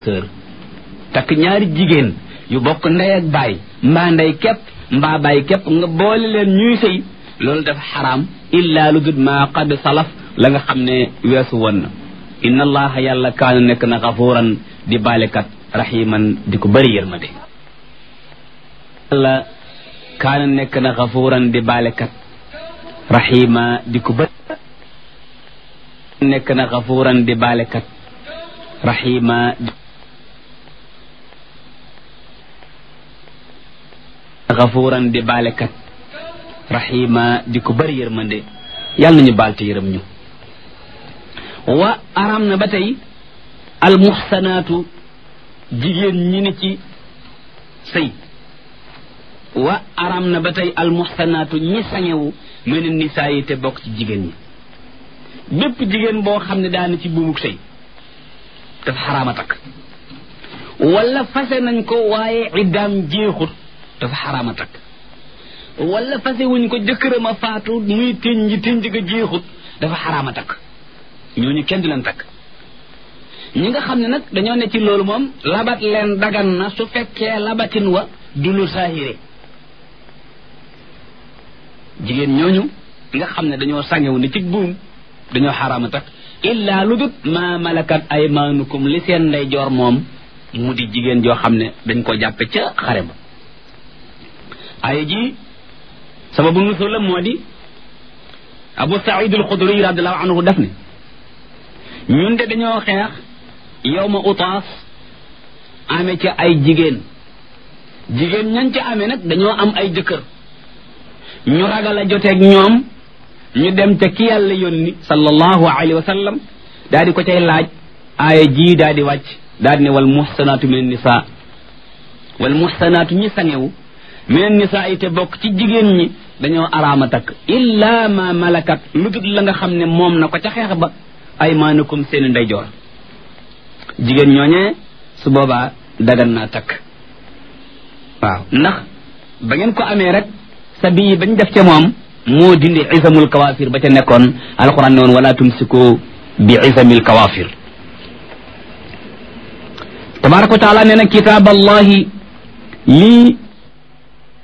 sœur takk ñaari jigéen yu bokk ndey ak baay mbaa ndey képp mbaa baay képp nga boole leen ñuy sëy loolu dafa xaraam illa lu dut maa qad salaf la nga xam ne weesu woon na inna allaha yàlla kaana nekk na xafuuran di baalekat raximan di ko bëri yërmande yàlla kaana nekk na xafuuran di baalekat raxima di ko bëri nekk na xafuuran di baalekat raxima xafuuran di baalekat raxima di ko bëri yërmande yàlla nañu baal te yërëm ñu wa aram na ba tey almuxsanaatu jigéen ñi ni ci sëy wa aram na ba tey almuxsanaatu ñi sañewu mene nisaa yi te bokk ci jigéen ñi bépp jigéen boo xam ne daana ci buumuk sëy dafa xaraama takk wala fase nañ ko waaye iddaam jeexut dafa xaraama takk wala fase wuñ ko jëkkëram a faatu muy tënj tënj ga jeexut dafa xaraama takk ñooñu kenn du leen takk ñi nga xam ne nag dañoo ne ci loolu moom labat leen dagan na su fekkee labatin wa du lu saahire jigéen ñooñu nga xam ne dañoo sangewu ne ci buum dañoo xaraama takk illaa lu dut ma malakat aymaanukum li seen ndey joor moom mu di jigéen joo xam ne dañ ko jàppe ca xare ba aaya ji sababu nusul la moo di abu saïd al xudri radiallahu anhu def ne ñun de dañoo xeex yow ma utaas amee ca ay jigéen jigéen ñañ ca amee nag dañoo am ay jëkkër ñu ragal a joteeg ñoom ñu dem ca ki yàlla yónni sallallahu alayhi wa sallam daa di ko cay laaj aaya ji daa di wàcc daa di ne wal muxsanaatu min nisa wal muxsanaatu ñi sangewu min nisa yi te bokk ci jigéen ñi dañoo araama takk illa ma malakat lu dul la nga xam ne moom na ko ca xeex ba aymaanukum seeni ndeyjoor jigéen ñooñee su boobaa dagan naa takk waaw ndax ba ngeen ko amee rek sa bii bañ def ca moom moo dindi isamul kawaafir ba ca nekkoon alquran ne woon wala tumsiku bi isamil kawaafir tabaraka wa taala nee na kitaab allahi lii